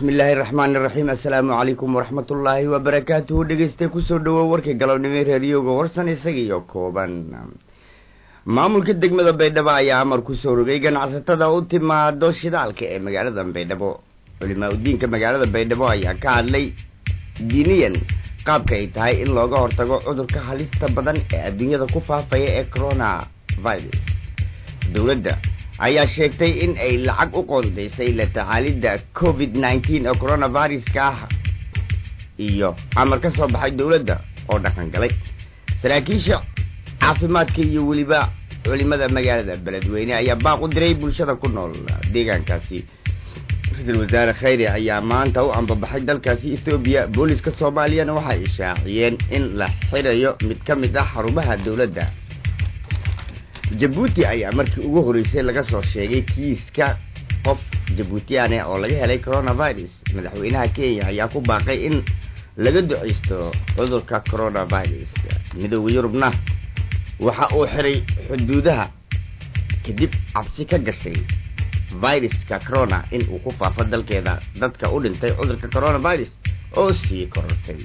bismillaahi raxmaani raxiim assalaamu calaykum waraxmatullaahi wabarakaatuhu dhegeystay kusoo dhawow warkii galabnimo reeriyooga warsan isagiiyo kooban maamulka degmada baydhabo ayaa amar kusoo rogay ganacsatada u timaado shidaalka ee magaalada baydhabo culimaa udiinka magaalada baydhabo ayaa ka hadlay diiniyan qaabka ay tahay in looga hortago cudurka halista badan ee adduunyada ku faafaya ee corona virus dowladda ayaa sheegtay in ay lacag u qoondaysay la tacaalidda covid nineteen ee coronaviruska ah iyo amar ka soo baxay dowladda oo dhaqan galay saraakiisha caafimaadka iyo weliba culimada magaalada beledweyne ayaa baaq u diray bulshada ku nool deegaankaasi ra-iisul wasaare khayre ayaa maanta u ambabaxay dalkaasi ethoobiya booliska soomaaliyana waxay ishaaciyeen in la xirayo mid ka mid ah xarumaha dowladda jabuuti ayaa markii ugu horreysay laga soo sheegay kiiska qof jabuutiyaane oo laga helay coronavirus madaxweynaha kenya ayaa ku baaqay in laga duceysto cudurka coronavirus midooda yurubna waxa uu xiray xuduudaha kadib cabsi ka gashay viruska corona in uu ku faafo dalkeeda dadka u dhintay cudurka coronavirus oo sii korortay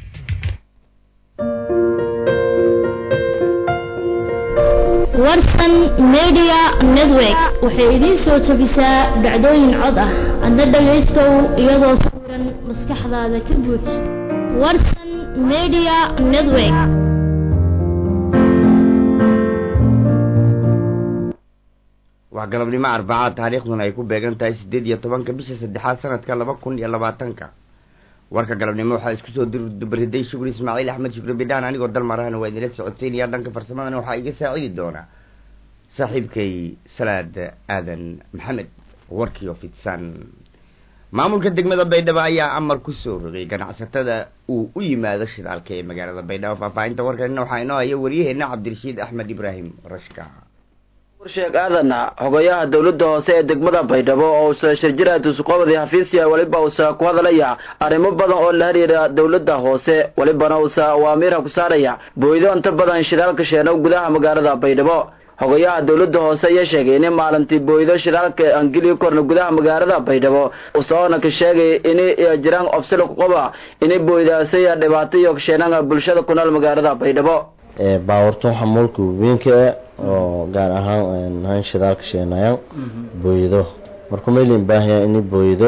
warsan media network waxay idiin soo jebisaa dhacdooyin cod ah adna dhagaystow iyadoo sawiran maskaxdaada ka buuj warsan media network waa galabnimo arbacaad taariikhduna ay ku beegan tahay siddeed iyo tobanka bisha saddexaad sanadka laba kun iyo labaatanka warka galabnimo waxaa isku soo dubariday shukri ismaaciil axmed shukri bidhaan anigoo dalmarahana waa idinla socodsiinaya dhanka farsamadana waxaa iga saacidi doona saaxiibkay salaad aadan maxamed warkii oo fidsan maamulka degmada baydhabo ayaa amar kusoo rogay ganacsatada uu u yimaado shidaalka ee magaalada baydhabo faahfaahinta warkanina waxaa inoo haya waryaheena cabdirashiid axmed ibraahim rashka warsheeg aadan xogayaha dowladda hoose ee degmada baydhabo oo usa shirjiraad usuqoobadi xafiisya weliba usa ku hadalaya arrimo badan oo la xiriira dowladda hoose welibana usa awaamiirha ku saaraya booydo inta badan shidaalka sheeno gudaha magaalada baydhabo xogayaha dowladda hoose ayaa sheegay in maalintii booydo shidaalka angeli korna gudaha magaalada baydhabo usaoona ka sheegay inay jiraan obsilo kuqoba inay booydaasaya dhibaato iyo kasheenanga bulshada ku nool magaalada baydhabo baawarto xamuulka weynka oo gaar ahaan han shidaalka sheenayaan booyado marka maylin baahaya inay booyado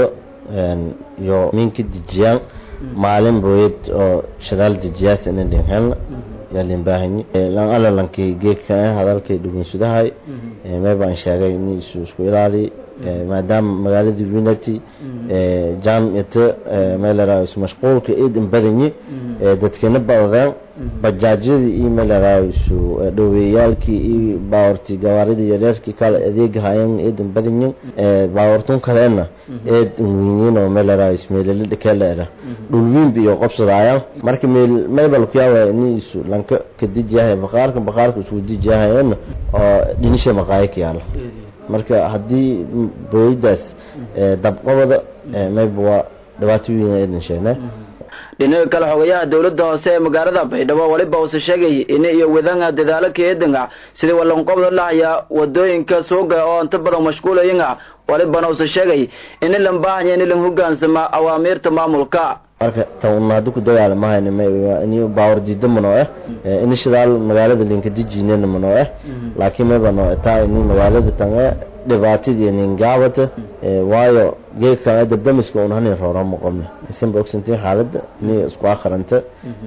iyo minka dejiyaan maalin booyad oo shidaal dejiyaas ina dhinhelna yaalin baahani lan alalankii geedka hadalkay dhugunsudahay meebaan sheegay in isu isku ilaali maadaama magaaladii unity jam ito meelarayo isu mashquulka iidan badanyi dadkana badadeen bajaajyadii iyo meelarayo isu dhoweeyaalkii iyo baawartii gawaaridii yareerkii kale adeegahayan iidan badanyin baawartun kalena eedan weynin oo meelarayo ismeelala dhikeeleera dhulwiinba iyo qobsadaayan marka meel meybal kuyaawaya ini isu lanka kadijiyahay baqaarka baqaarka isku dijiyahayana oo dhinisha maqaayo ka yaala marka haddii booyadaas dabqabada mayba waa dhibaato weyn eedan sheegnaa dhinaga kale xogayaha dowladda hoose ee magaalada baydhabo weliba uuse sheegay in iyo wadanga dadaalo keedanga sidii walanqobda lahaya wadooyinka suuga oo inta badan mashquulayanga walibana uuse sheegay in lan baahanya in lan hogaansama awaamiirta maamulka marka tan haddi ku dagaalamahayn ini baawar diida manoo ah ini shidaal magaalada linka dijinena manoo ah laakiin mayba noo taa ini magaalada tan dhibaatadii ningaabata waayo geedka dabdamiska un hanin roorama qobne isanba ogsantiin xaaladda ini isku akhranta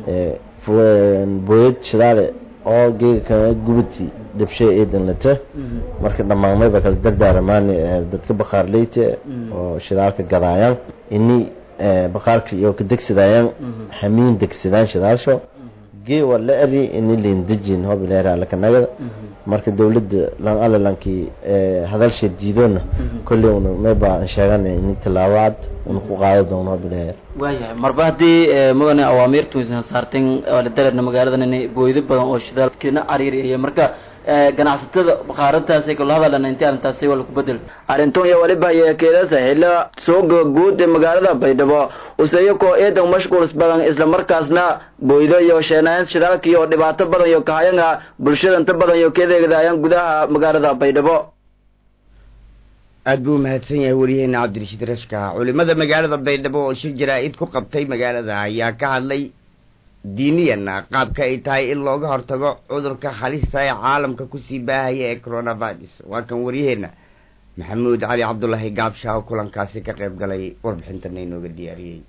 booyad shidaale oo geedka gubati dhabshay eedan lata marka dhammaan mayba kala dardaaramaan dadka baqaarleyta oo shidaalka gadaayaan ini baqaarka iyo ka degsadayaan xamiin degsadaan shidaalsho gee waa la eri ini lin dejin hobileera lakanagada marka dowladda lan alalankii hadalsha diidoona kolley una mayba aan sheegana ini tallaabo cad una ku qaado doono hobileer waayahay marba haddii mudane awaamiirtu aysan saartin dareerna magaaladan inay booydo badan oo shidaalkina cariiriya marka ganacsatada baqaarantaasi kala hadalana intii arrintaasi waa laku bedel arrintan iyo waliba yeekeedasa xilla suuga guud ee magaalada baydhabo useyakoo eedan mashquuls badan islamarkaasna booydo iyo sheenayn shidaalka iyo dhibaato badan iyo kahayanga bulshada inta badan iyo keedeegdaayaan gudaha magaalada baydhabo aada buu umahadsan yahay waryaheena cabdirashiid rashka culimada magaalada baydhabo oo shir jaraa-id ku qabtay magaalada ayaa ka hadlay diiniyana qaabka ay tahay in looga hortago cudurka halista ee caalamka kusii baahaya ee coronavirus waa kan waryaheena maxamuud cali cabdulaahi gaabsha oo kulankaasi ka qayb galay warbixintana inooga diyaariyey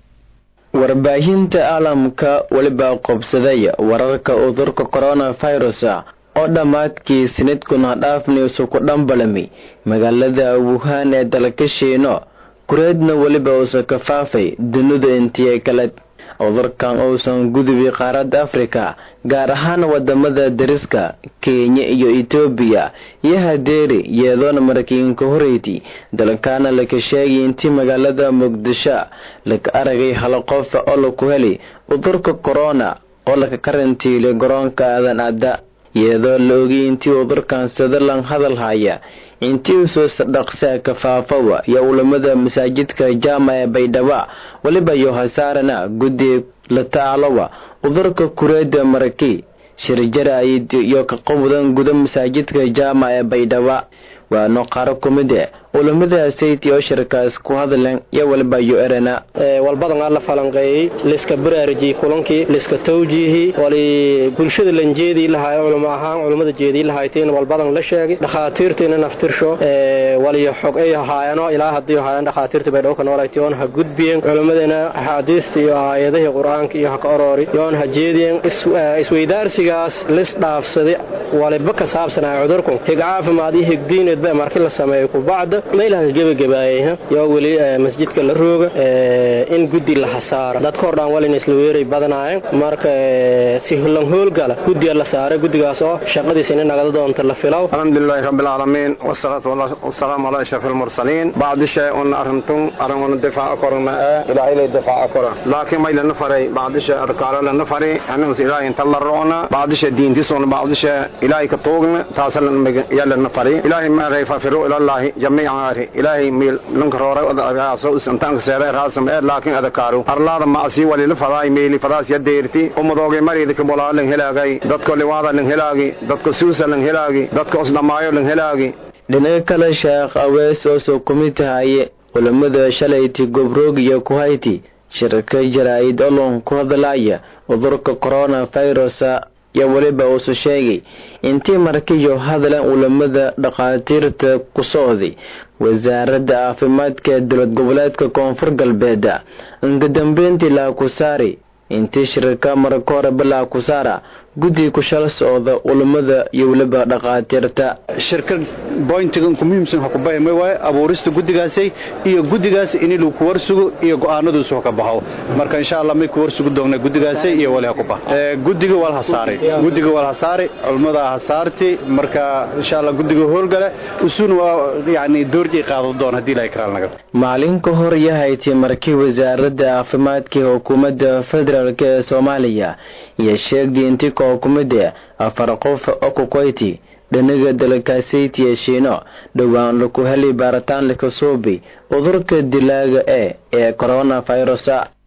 warbaahinta caalamka weliba qobsaday wararka cudurka coronavirus oo dhammaadkii sanadkuna dhaafnaysu ku dhambalami magaalada wuhan ee dalka shiino kureedna weliba uusa ka faafay dunida intiya kale cudurkan uusan gudubi qaaradda afrika gaar ahaan wadamada dariska kenya iyo etoobiya iyo hadeeri iyadoona markiinka horeyti dalkaana laka sheegay intii magaalada muqdisho laka aragay hal qof oo laku heli cudurka corona oo laka karantiilay garoonka aadan adda iyadoo la ogay intii cudurkan sadalan hadal haya intii usoo dhaqsaa kafaafawa iyo ulamada masaajidka jaama ee baydhaba weliba iyo hasaarana guddi la tacaalowa cudurka kureeda maraki shirjaraayid iyo ka qowdan guda masaajidka jaama ee baydhaba waano qaaro kumide ulamada sayti oo shirkaas ku hadleen iyo waliba yo erena walbadan aan la falanqeeyey liska baraariji kulankii liska tawjiihi wali bulshada lan jeedii lahaay culamo ahaan culammada jeedii lahayteen walbadan la sheegay dhakhaatiirtiina naftirsho wali xog ay ahaayano ilaa haddii ahaayeen dhakhaatiirta bay dhowka noolaytoon ha gudbiyeen culamadana axaadiista iyo aayadihii qur-aanka iyo ha ka oroori yoon ha jeediyeen isweydaarsigaas lis dhaafsaday waliba ka saabsanaya cudurku hig caafimaad iyo higdiineedba markii la sameeyo kubacda meelaha gebagabaayay yoo weli masjidka la rooga in guddi la hasaara dadka hor dhaan walina isla weeray badanaayeen marka si hullan hoolgala guddiga la saaray guddigaas oo shaqadiisa ina nagada doonta la filow alxamdulilahi rabbi alcaalamiin wasalaatu wasalaamu calaa ashraf almursaliin bacdi shay un arrintum arrin una difaaca korna ee ilaahay lay difaaca kora laakiin may lana faray bacdi shay adkaalo lana fari annagus ilaahay inta la roona bacdi shay diintisuna bacdi shay ilaahay ka tuugna taasa yaa lana fari ilaahay ma rayfafiru ilallaahi jamiican ari ilaahay miil lanka roora adagaaso isantaanka seere raasam ee laakiin adakaaru arlaada macsi walila fadaay meeli fadaas ya deerti umadoogay mariida kabolaa lan helaagay dadka liwaada lan helaagi dadka suusa lan helaagi dadka osdhamaayo lan helaagi dhinaca kale sheekh awees oo soo kumid tahaye culamada shalayti gobroog iyo kuhayti shirka jaraa'id olon ku hadlaya cudurka coronavirus iyo weliba uusu sheegay intii markiyo hadlan ulamada dhakhaatiirta ku socday wasaaradda caafimaadka ee dowlad goboleedka koonfur galbeed inkadambeyntii laakusaari intii shirka marka horeba laakusaara guddi ku shal socda ulamada iyo weliba dhakhaatiirta shirka boyntiga ku muhiimsan waxa ku bayma waaye abuurista guddigaasi iyo guddigaasi in lagu ku warsugo iyo go'aanaduusu ha ka baxo marka insha Allah may ku warsugo doona guddigaasi iyo wali ha ku bax ee guddiga wal hasaari guddiga wal hasaari culimada hasaarti marka insha Allah guddiga howlgale usun waa yaani doorji qaado doon hadii la ikraal naga maalin ka hor yahayti markii wasaaradda caafimaadka hukuumadda federaalk ee Soomaaliya iyo sheegday intii kookumada afar qof oo ku koyti dhinaga dalkaasayt iyo shiino dhowaan laku heli baaritaan laka suubi cudurka dilaaga e ee coronavirus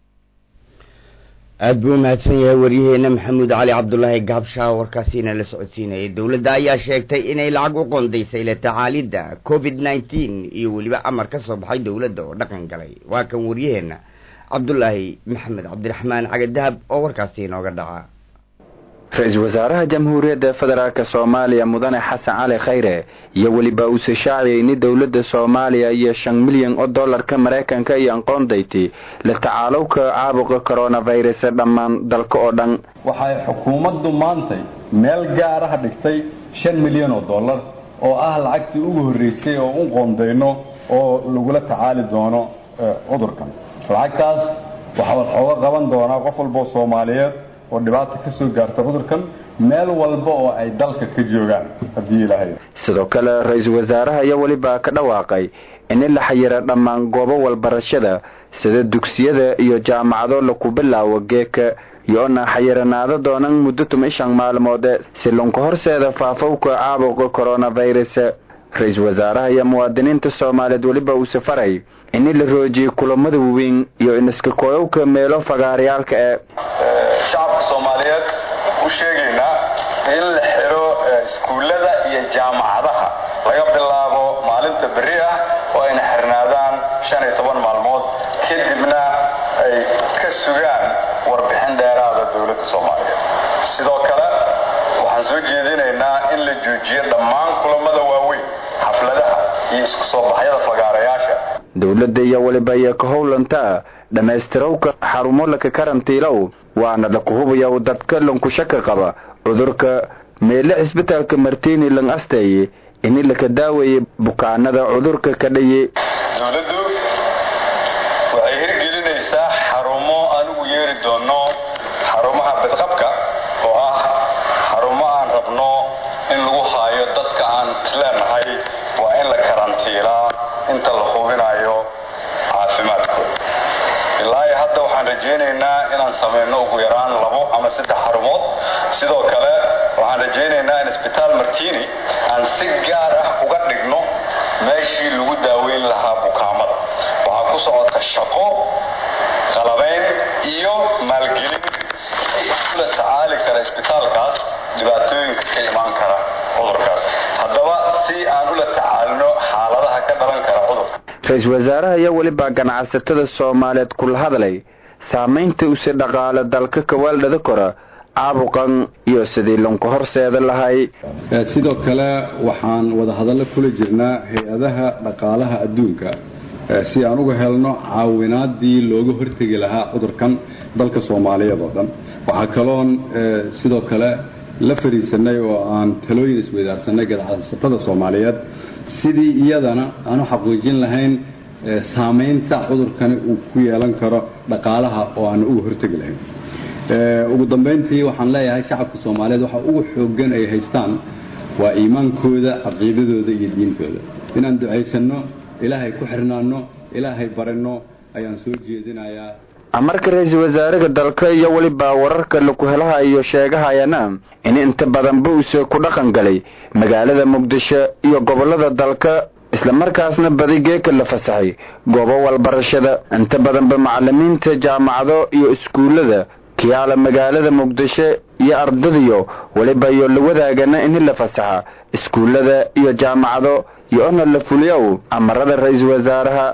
aada buu umahadsan yahay waryaheena maxamuud cali cabdulaahi gaabshaa warkaasiina la socodsiinayay dowladda ayaa sheegtay inay lacag u qoondaysay la tacaalidda covid nneteen iyo weliba amar ka soo baxay dowladda oo dhaqan galay waa kan waryaheena cabdulaahi maxamed cabdiraxmaan cagadahab oo warkaasi inooga dhaca ra-iisul wasaaraha jamhuuriyadda federaalk soomaaliya mudane xasan cali khayre iyo weliba uuse shaaciyay in dowladda soomaaliya iyo shan milyan oo dollarka maraykanka iyo aqoondayti la tacaalowka caabuqa coronavirus dhammaan dalka oo dhan waxay xukuumaddu maantay meel gaaraha dhigtay shan milyan oo dollar oo ah lacagtii ugu horreysay oo u qoondayno oo lagula tacaali doono cudurkan lacagtaas waxaa waxooga qaban doonaa qof walboo soomaaliyeed oo dhibaata ka soo gaarta cudurkan meel walba oo ay dalka ka joogaan haddii ilaahay sidoo kale ra-iisul wasaaraha ayaa weliba ka dhawaaqay in la xayira dhammaan goobo walbarashada sida dugsiyada iyo jaamacado laku bilaawo geeka iyo-na xayiranaado doonan muddo tuma shan maalmood si lunka horseeda faafowka caabuqa coronavirus ra-iisul wasaaraha iyo muwaadiniinta soomaaliyeed weliba uu safaray in la roojiyey kulamada waaweyn iyo iniska kooyowka meelo fagaaryaalka ee shacabka soomaaliyeed u sheegaynaa in la xiro iskuullada iyo jaamacadaha laga bilaabo maalinta berri ah oo ayna xirnaadaan shan iyo toban maalmood kadibna ay ka sugaan warbixin dheeraada dowladda soomaaliyeed sidoo kale waxaan soo jeedinaynaa in la joojiyo dhammaan kulamada waaweyn xafladaha iyo isku soo baxyada fagaarayaasha dowladda iyo weliba iyo ka howlantaa dhammaystirawka xarumo laka karantiilow waana laku hubayaa dadka lankushaka qaba cudurka meele cisbitaalka martini lang asteeye ini laka daaweeyey bukaanada cudurka ka dhaye dowladdu waxay hirgelinaysaa xarumo aan ugu yeeri doono xarumaha badqabka oo ah xarumo aan rabno in lagu haayo dadka aan isleenahay waa in la karantiilaa inta la hubinayo caafimaadkooda ilaa iyo hadda waxaan rajaynaynaa inaan samayno ugu yaraan labo ama saddex xarumood sidoo kale waxaan rajaynaynaa in isbitaal martini aan si gaar ah uga dhigno meeshii lagu daaweyn lahaa bukaamada waxaa ku socota shaqo qalabayn iyo maalgelin si ula tacaali kara isbitaalkaas dhibaatooyinka ka imaan kara cudurkaas haddaba si aan ula tacaalino xaaladaha ka dhalan kara cudurka ra-iisul wasaaraha iyo weliba ganacsatada soomaaliyeed kula hadlay saamaynta use dhaqaale dalka kawaaldhada kora caabuqan iyo sidii lanku horseeda lahay sidoo kale waxaan wada hadallo kula jirnaa hay-adaha dhaqaalaha adduunka si aan uga helno caawinaadii looga hortegi lahaa cudurkan dalka soomaaliyeed oo dhan waxaa kaloon sidoo kale la fadhiisanay oo aan talooyin isweydaarsanay ganacsatada soomaaliyeed sidii iyadana aanu xaqiijin lahayn saamaynta cudurkani uu ku yeelan karo dhaqaalaha oo aan uga hortegi lahayn ugu dambayntii waxaan leeyahay shacabka soomaaliyeed waxa ugu xoogan ay haystaan waa iimaankooda caqiidadooda iyo diintooda inaan ducaysanno ilaahay ku xirnaanno ilaahay baranno ayaan soo jeedinayaa amarka ra-iisul wasaaraha dalka iyo weliba wararka laku helaha iyo sheegahayana in inta badanba uuse ku dhaqan galay magaalada muqdisho iyo gobolada dalka islamarkaasna badi geeka la fasaxay goobo walbarashada inta badanba macalimiinta jaamacado iyo iskuullada kiyaala magaalada muqdisho iyo ardadiyo weliba iyo la wadaagana in la fasaxa iskuullada iyo jaamacado iyo ona la fuliyow amarada ra-iisul wasaaraha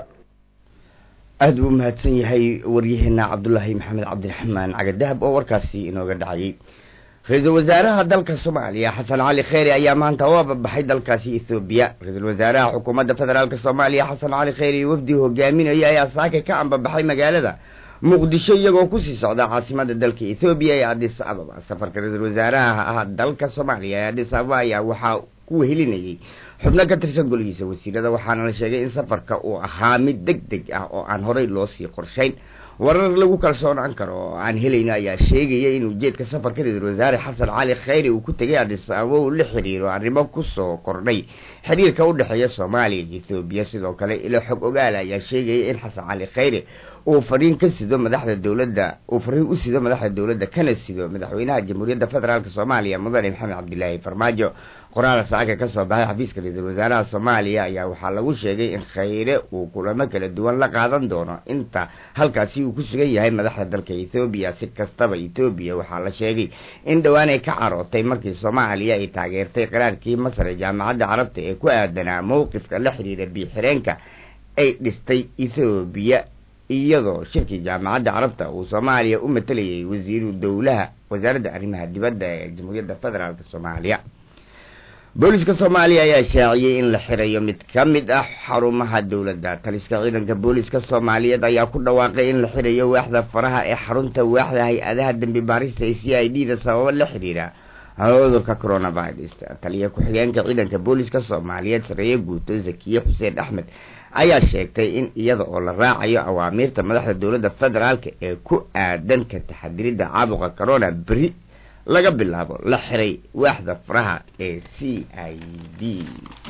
aada buu mahadsan yahay waryaheena cabdulaahi maxamed cabdiraxmaan cagadahab oo warkaasi inooga dhacayay ra-iisul wasaaraha dalka soomaaliya xasan cali kheyri ayaa maanta u ababaxay dalkaasi ethoobiya ra-iisul wasaaraha xukuumadda federaalk soomaaliya xasan cali kheyri wafdi hogaaminaya ayaa saaka ka ambabaxay magaalada muqdisho iyagoo kusii socda caasimada dalka ethoobiya ee adis ababa safarka ra-iisul wasaaraha ah dalka soomaaliya ee adis ababa ayaa waxaa ku wehelinayay xubno ka tirsan goligiisa wasiirada waxaana la sheegay in safarka uu ahaa mid deg deg ah oo aan horey loo sii qorshayn warar lagu kalsoonaan karo oo aan helayno ayaa sheegaya in ujeedka safarka ra-iisul wasaare xasan cali kheyri uu ku tegay adis ababa uu la xiriiro arrimo kusoo kordhay xiriirka u dhexeeya soomaaliya iyo ethoobiya sidoo kale ilo xog ogaala ayaa sheegaya in xasan cali kheyri uu fariin ka sido madaxda dowladda uu fariin u sido madaxda dowladda kana sido madaxweynaha jamhuuriyadda federaalk soomaaliya mudane maxamed cabdilaahi farmaajo qoraal saaka ka soo baxay xafiiska ra-iisul wasaaraha soomaaliya ayaa waxaa lagu sheegay in kheyre uu kulamo kala duwan la qaadan doono inta halkaasi uu ku sugan yahay madaxda dalka ethoobiya si kastaba ethoobiya waxaa la sheegay in dhowaan ay ka carootay markii soomaaliya ay taageertay qaraarkii masar ee jaamacadda carabta ee ku aadanaa mowqifka la xiriira biixireenka ay dhistay ethoobiya iyadoo shirkii jaamacadda carabta uu soomaaliya u matalayay wasiiru dowlaha wasaaradda arrimaha dibadda ee jamhuuriyadda federaalk soomaaliya booliska soomaaliya ayaa shaaciyey in la xirayo mid ka mid ah xarumaha dowladda taliska ciidanka booliska soomaaliyeed ayaa ku dhawaaqay in la xirayo waaxda faraha ee xarunta waaxda hay-adaha dembi baarista ee c i d da sababo la xiriira cudurka coronavirus taliya ku-xigeenka ciidanka booliska soomaaliyeed sareeye guuto zakiye xuseen axmed ayaa sheegtay in iyada oo la raacayo awaamiirta madaxda dowladda federaalk ee ku aadan ka taxadiridda caabuqa corona beri laga bilaabo la xiray waaxda faraha ee c i d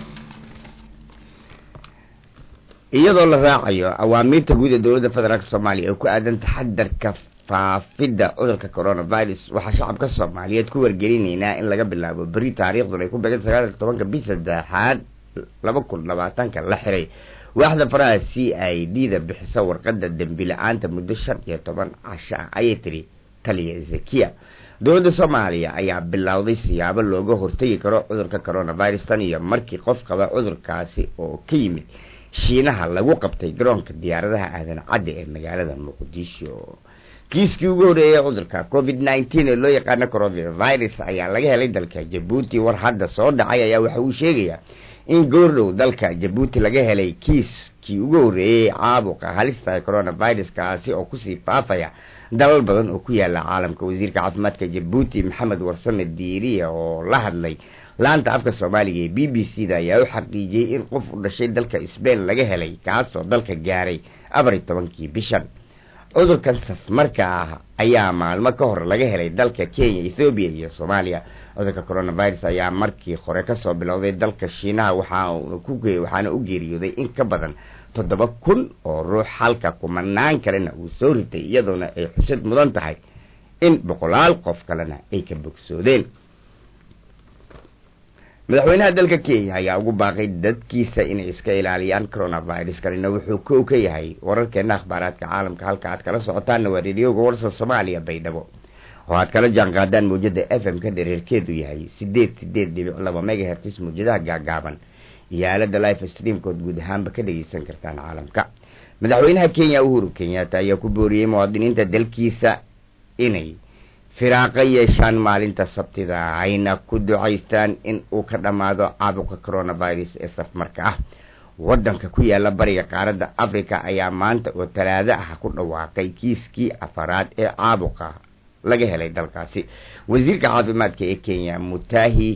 iyadoo la raacayo awaamiirta guud ee dowladda federaalk soomaaliya ee ku aadan taxadarka faafidda cudurka coronavirus waxaa shacabka soomaaliyeed ku wargelinaynaa in laga bilaabo beri taariikhdun ay ku began sagaal tobanka bis saddexaad laba kun labaatanka la xiray waaxda faraha c i d da bixisa warqadda dembi la-aanta muddo shan iyo toban casho ah ayay tiri taliya zakiya dowladda soomaaliya ayaa bilowday siyaabo looga hortegi karo cudurka coronavirus tan iyo markii qof qaba cudurkaasi oo ka yimid shiinaha lagu qabtay garoonka diyaaradaha aadan cadde ee magaalada muqdisho kiiskii ugu horeeyay cudurka covid nneteen ee loo yaqaano coronavirus ayaa laga helay dalka jabuuti war hadda soo dhacay ayaa waxa uu sheegayaa in goordhow dalka jabuuti laga helay kiiskii ugu horeeyey caabuqa halista ee coronavirus kaasi oo kusii faafaya dalal badan oo ku yaala caalamka wasiirka caafimaadka jabuuti maxamed warsame diiriya oo la hadlay laanta afka soomaaliga ee b b c da ayaa u xaqiijiyey in qof u dhashay dalka sbain laga helay kaasoo dalka gaaray afar iyo tobankii bishan cudurkan safmarka ah ayaa maalmo ka hor laga helay dalka kenya ethoobiya iyo soomaaliya cudurka coronavirus ayaa markii hore kasoo bilowday dalka shiinaha waxaana u geeriyooday in ka badan toddoba kun oo ruux halka kumanaan kalena uu soo ritay iyadoona ay xusad mudan tahay in boqolaal qof kalena ay ka bogsoodeen madaxweynaha dalka kenya ayaa ugu baaqay dadkiisa inay iska ilaaliyaan coronavirus kanina wuxuu kow ka yahay wararkeena akhbaaraadka caalamka halka aad kala socotaanna waa rediyoga warsa soomaaliya baydhabo oo aad kala jaan qaadaan mawjada f m ka dhereerkeedu yahay sideed sideed dhibic laba megahertis mawjadaha gaagaaban iyo aalada life streamkood guud ahaanba ka dhegeysan kartaan caalamka madaxweynaha kenya uhuru kenyatta ayaa ku booriyey muwaadiniinta dalkiisa inay firaaqa yeeshaan maalinta sabtida ayna ku ducaystaan in uu ka dhammaado caabuqa coronavirus ee safmarka ah waddanka ku yaala bariga qaaradda africa ayaa maanta oo talaado ah ku dhawaaqay kiiskii afaraad ee caabuqa laga helay dalkaasi wasiirka caafimaadka ee kenya mutahi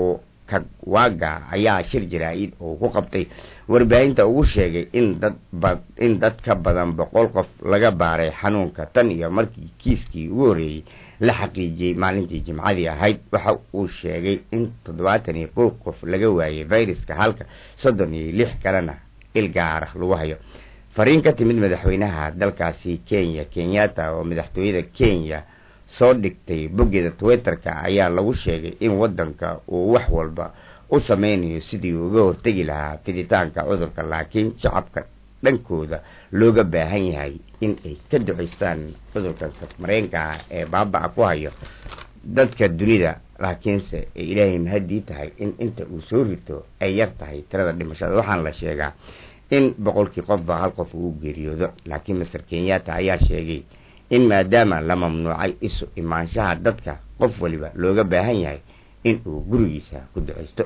kagwaga ayaa shir jaraa-id oo ku qabtay warbaahinta ugu sheegay in dad in dad ka badan boqol qof laga baaray xanuunka tan iyo markii kiiskii ugu horreeyey la xaqiijiyey maalintii jimcadii ahayd waxa uu sheegay in toddobaatan iyo kow qof laga waayay viruska halka soddon iyo lix kalena il gaara lagu hayo fariin ka timid madaxweynaha dalkaasi kenya kenyatta oo madaxtooyada kenya soo dhigtay boggeeda twitterka ayaa lagu sheegay in waddanka uu wax walba u sameynayo sidii uga hortegi lahaa fiditaanka cudurka laakiin shacabka dhankooda looga baahan yahay in ay ka duceystaan cudurkan safmareenka ah ee baaba-a ku hayo dadka dunida laakiinse ay ilaahay mahadii tahay in inta uu soo rito ay yar tahay tirada dhimashada waxaana la sheegaa in boqolkii qofba hal qof uu geeriyoodo laakiin master kenyatta ayaa sheegay in maadaama la mamnuucay isu imaanshaha dadka qof waliba looga baahan yahay in uu gurigiisa ku duceysto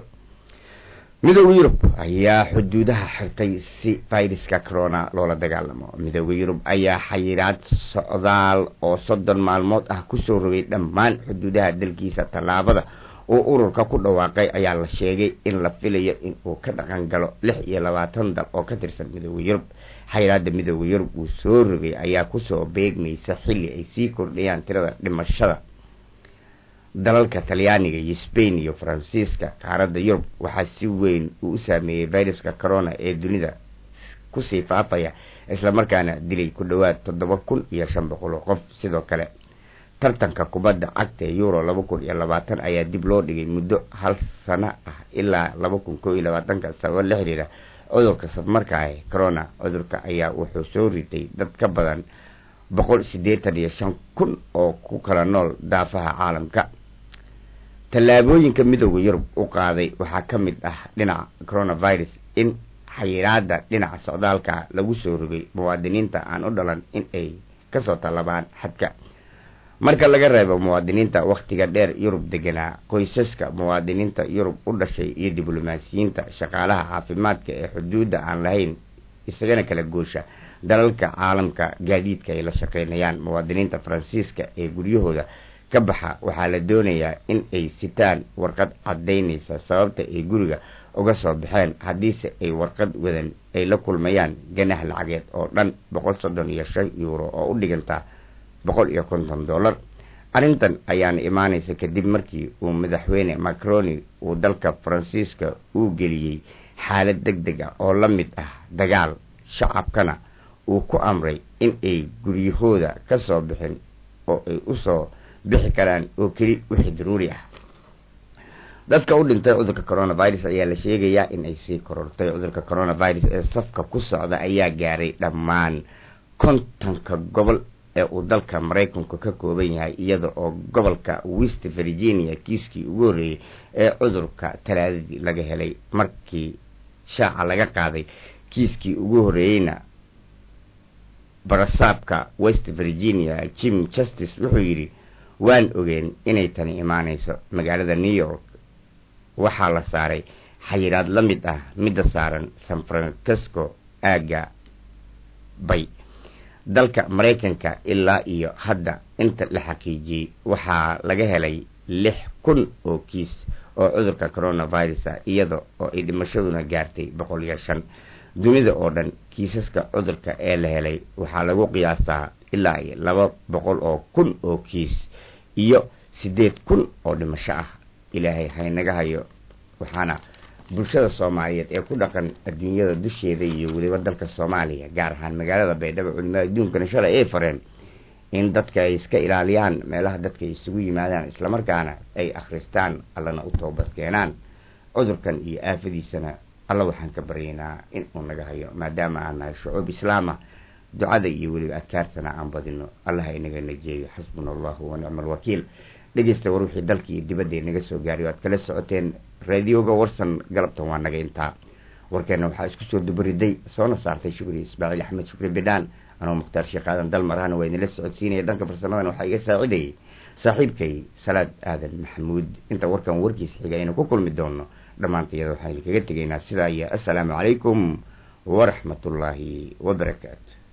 midooda yurub ayaa xuduudaha xirtay si viruska corona loola dagaalamo midooda yurub ayaa xayiraad socdaal oo soddon maalmood ah kusoo rogay dhammaan xuduudaha dalkiisa tallaabada uu ururka ku dhawaaqay ayaa la sheegay in la filayo in uu ka dhaqan galo lix iyo labaatan dal oo ka tirsan midooda yurub xayiraada midooda yurub uu soo rogay ayaa kusoo beegmaysa xilli ay sii kordhayaan tirada dhimashada dalalka talyaaniga iyo spain iyo faransiiska qaaradda yurub waxaa si weyn uu u saameeyey viruska corona ee dunida kusii faafaya islamarkaana dilay ku dhowaad toddoba kun iyo shan boqol oo qof sidoo kale tartanka kubadda cagta ee euro laba kun iyo labaatan ayaa dib loo dhigay muddo hal sano ah ilaa laba kun koo iyo labaatanka sababo la xiriira cudurka safmarka ah corona cudurka ayaa wuxuu soo ritay dad ka badan boqol siddeetan iyo shan kun oo ku kala nool daafaha caalamka tallaabooyinka midooda yurub u qaaday waxaa ka mid ah dhinaca coronavirus in xayiraada dhinaca socdaalka lagu soo rogay muwaadiniinta aan u dhalan in ay kasoo tallabaan xadka marka laga reebo muwaadiniinta wakhtiga dheer yurub deganaa qoysaska muwaadiniinta yurub u dhashay iyo diblomaasiyiinta shaqaalaha caafimaadka ee xuduudda aan lahayn isagana kala goosha dalalka caalamka gaadiidka ay la shaqeynayaan muwaadiniinta faransiiska ee guryahooda ka baxa waxaa la doonayaa in ay sitaan warqad caddaynaysa sababta ay guriga uga soo baxeen haddiise ay warqad wadan ay la kulmayaan ganaax lacageed oo dhan boqol soddon iyo shan yuuro oo u dhiganta boqol iyo konton dollar arrintan ayaana imaanaysa kadib markii uu madaxweyne macroni uu dalka faransiiska uu geliyey xaalad deg deg ah oo la mid ah dagaal shacabkana uu ku amray in ay guryahooda ka soo bixin oo ay usoo bixi karaan oo keli wixii daruuri ah dadka u dhintay cudurka coronavirus ayaa la sheegayaa in ay sii korortay cudurka coronavirus ee safka ku socda ayaa gaaray dhammaan kontonka gobol ee uu dalka maraykanku ka kooban yahay iyada oo gobolka west virginia kiiskii ugu horreeyey ee cudurka talaadadii laga helay markii shaaca laga qaaday kiiskii ugu horreeyeyna barasaabka west virginia jim justice wuxuu yidhi waan ogeen inay tani imaanayso magaalada new york waxaa la saaray xayiraad la mid ah midda saaran san francisco aagga bay dalka maraykanka ilaa iyo hadda inta la xaqiijiyey waxaa laga helay lix kun oo kiis oo cudurka coronavirusa iyada oo ay dhimashaduna gaartay boqol iyo shan dunida oo dhan kiisaska cudurka ee la helay waxaa lagu qiyaasaa ilaa iyo laba boqol oo kun oo kiis iyo siddeed kun oo dhimasho ah ilaahay haynaga hayo waxaana bulshada soomaaliyeed ee ku dhaqan adduunyada dusheeda iyo weliba dalka soomaaliya gaar ahaan magaalada baydhabo culimada adduunkana shalay ay fareen in dadka ay iska ilaaliyaan meelaha dadka ay isugu yimaadaan islamarkaana ay akhristaan allana u toobad keenaan cudurkan iyo aafadiisana alla waxaan ka baryaynaa in uu naga hayo maadaama aan nahay shucuub islaama ducada iyo weliba adkaartana aan badino allaha inaga najeeyo xasbuna allahu wa nicma alwakiil dhegeysta war wixii dalka iyo dibadda inaga soo gaaray o aad kala socoteen raadioga warsan galabtan waa naga intaa warkeena waxaa isku soo dubariday soona saartay shukri ismaaciil axmed shukri bidhaan anoo mukhtaar sheekh aadan dal marahana waa idinla socodsiinaya dhanka farsamadana waxaa iga saacidayay saaxiibkay salaad aadan maxamuud inta warkan warkiisa xiga aynu ku kulmi doono dhammaantayada waxaan idinkaga tegaynaa sidaa iyo assalaamu calaykum waraxmatullaahi wabarakaatu